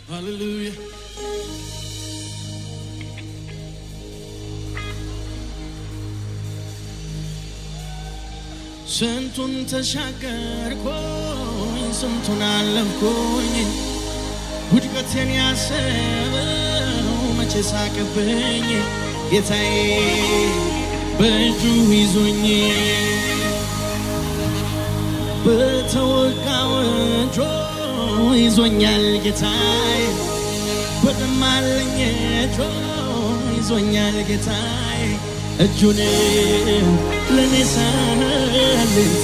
Hallelujah. ስንቱን ተሻገርኩኝ ስንቱን አለፍኩኝ ውድቀቴን ያሰበው መቼ ሳቅብኝ ጌታዬ በእጁ ይዞኝ በተወጋው እጁ ይዞኛል ጌታዬ በደማለኝ እጁ ይዞኛል ጌታዬ እጁን ለኔ ሳልት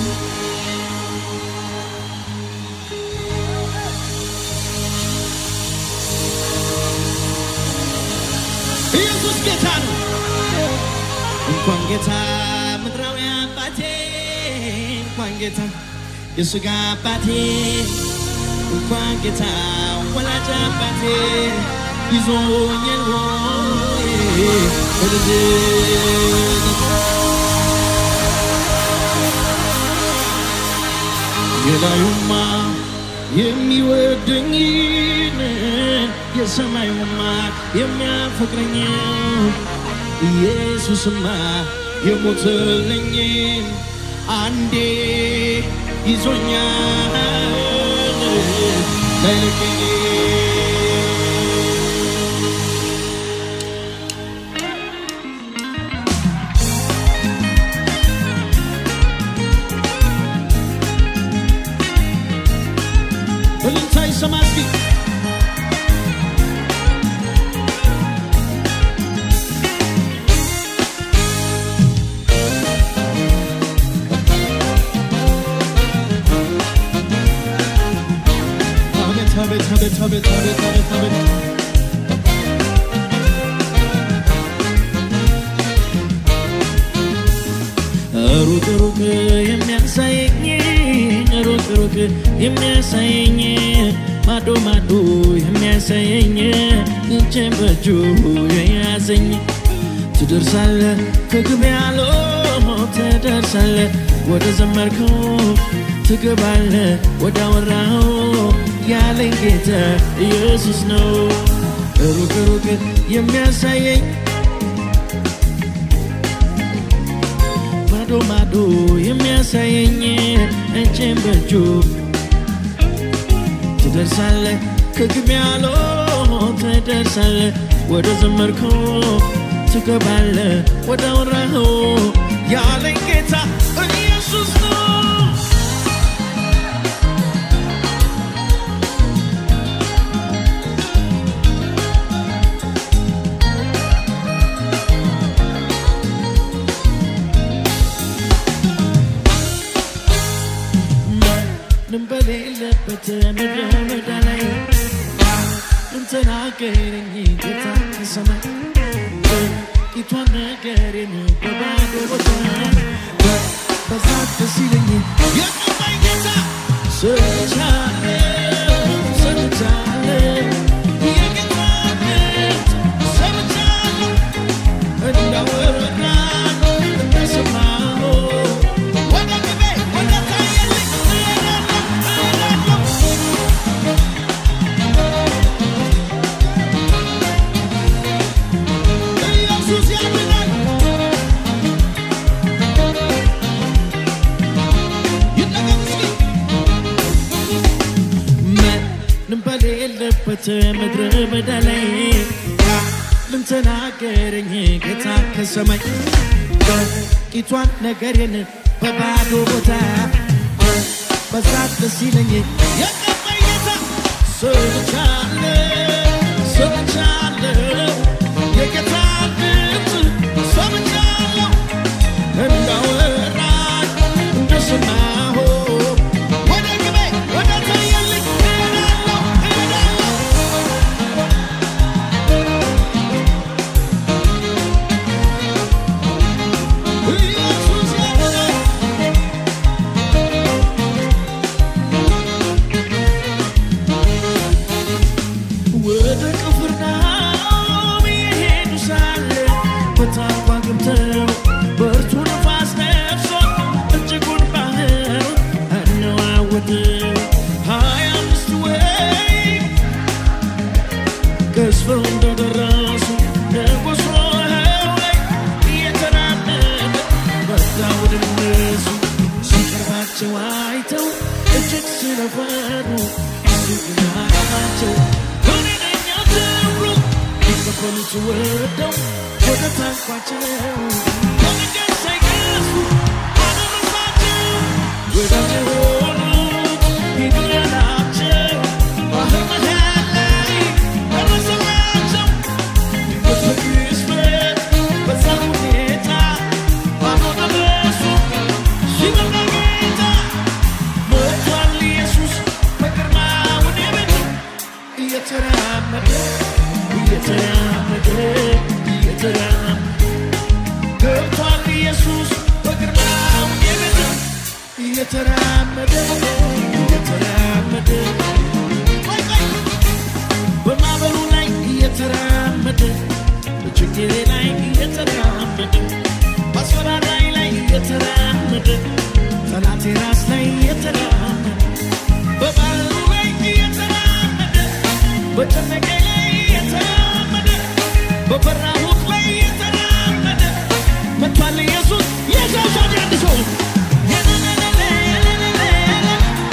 ኢየሱስ ጌታ ነው። እንኳን ጌታ ምድራዊ አባቴ እንኳን ጌታ የሥጋ አባቴ እንኳን ጌታ ወላጅ አባቴ ይዞኛል ሆይ በልጅነት የላዩማ የሚወደኝን የሰማዩማ የሚያፈቅረኝ ኢየሱስማ የሞተልኝን አንዴ ይዞኛል ላይለቀኝ እልልታ ይሰማ እስኪ አቤት አቤት አቤት አቤት አቤት አቤት አቤት ሩቅ ሩቅ የሚያሳየኝ ሩቅ ሩቅ የሚያሳየኝ ማዶ ማዶ የሚያሳየኝ እጄን በእጁ የያዘኝ ትደርሳለ ከግብ ያለው ትደርሳለ ወደ ዘመርከው ትገባለ ወደ አወራው ያለኝ ጌታ ኢየሱስ ነው ሩቅ ሩቅ የሚያሳየኝ ማዶ ማዶ የሚያሳየኝ እጄን በእጁ ትደርሳለ ከግብ ያለው ትደርሳለ ወደ ዘመርከው ትገባለ ወደ አወራኸው ያለኝ ጌታ ኢየሱስ ነው። ምንም በሌለበት ምድረ በዳ ላይ ምን ተናገረኝ ጌታ ከሰማይ ጥቂቷን ነገሬን በባዶ ቦታ በዛት ደስ ይለኝ የቀባኝ ጌታ ሰምቻለሁ ሰምቻለሁ የጌታ ድምፅ ሰምቻለሁ እንዳወራ እንደሰማሁ ወደ ግቤ ወደ ታየልኝ እሄዳለሁ እሄዳለሁ ኢየሱስ ያድናል። ይነገር እስኪ ምንም በሌለበት ምድረ በዳ ላይ ምን ተናገረኝ ጌታ ከሰማይ ጥቂቷን ነገሬን በባዶ ቦታ በዛት ደስ ይለኝ የቀባኝ ጌታ ሰምቻለሁ ሰምቻለሁ የጌታ ድምፅ ሰምቻለሁ እንዳወራኝ እንደሰማሁ ወደ ግቤ ወደ ታየልኝ እሄዳለሁ እሄዳለሁ ኢየሱስ ያድናል። አይተው እጅግ ስለፈሩ ናቸው ወደኛ ትብሩ ሊቀበሉት ወደው ወደ ታንኳቸው በመንገድ ሳይገሱ አደረሳቸው ወዳጅ የሆኑት ሂዱ ያላቸው ባህር መሃል ላይ ደረሰላቸው ድንገት በቅጽበት በዛ ሁኔታ ባዶ ደረሱ ሲመጣ ጌታ ሞቷል ኢየሱስ በግርማው ወደ ቤቱ እየተራመደ እየተራመደ እየተራመደ ገብቷል ኢየሱስ በግርማው ወደ ቤቱ እየተራመደ እየተራመደ ቆይ ቆይ በማዕበሉ ላይ እየተራመደ በችግሬ ላይ እየተራመደ በአስፈራራይ ላይ እየተራመደ ጠላቴ ራስ ላይ እየተራመደ በባህሩ ላይ እየተራመደ በጨነቀ ላይ እየተራመደ በፈራሁት ላይ እየተራመደ መጥቷል ኢየሱስ የሰው ሰው አንድ ሰው የለለለለ የለለለለ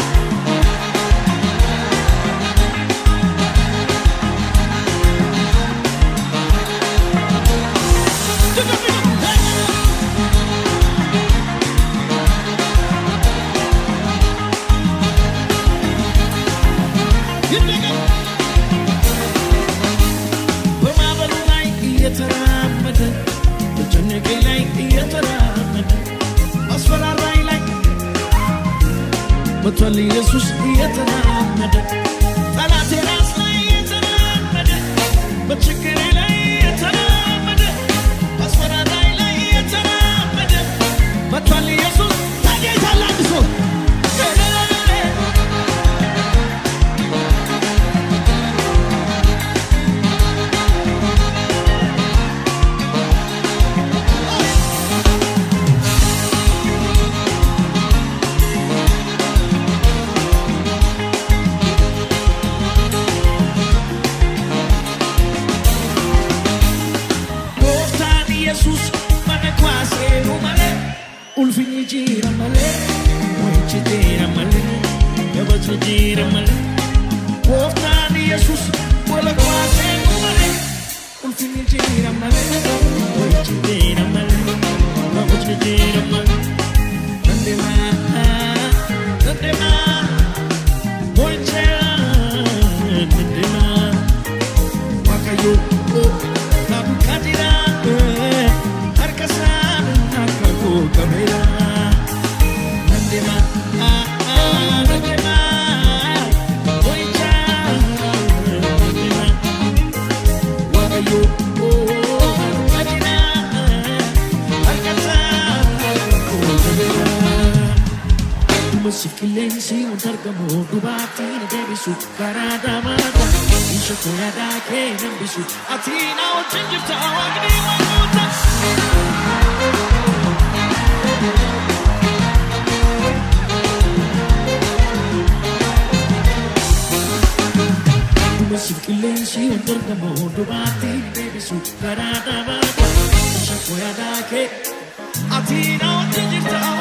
በማዕበሉ ላይ እየተራመደ በጨነቄ ላይ እየተራመደ አስፈራራይ ላይ መቷል ኢየሱስ እየተራመደ ጠላቴ ራስ ላይ እየተራመደ በችግሬ ላይ እየተራመደ አስፈራራይ ላይ እየተራመደ መቷል ኢየሱስ ታጌታል አንድ ሰው Gooftaan Yesuus mana kwaaseenu malee ulfinni jira malee mo'ichi jira malee kabajni jira malee Gooftaan Yesuus wala kwaaseenu malee ulfinni jira malee mo'ichi jira malee kabajni jira malee Nandemaa nandemaa mo'icha nandemaa Waaqayyo na bukatira harka isaan akka koo qabeera. Nandema nandema boo'ichaa nandema Waaqayyo na bukatira harka isaan akka koo qabeera. Masi qilleensi wanta argamu dhubaatii na deebisu karaa damaata isha koo yaadaa kee nambisu ati na wajjin jirta waaqni waaqota. Masi qilleensi wanta argamu dhubaatii na deebisu karaa damaata isha koo yaadaa kee ati na wajjin jirta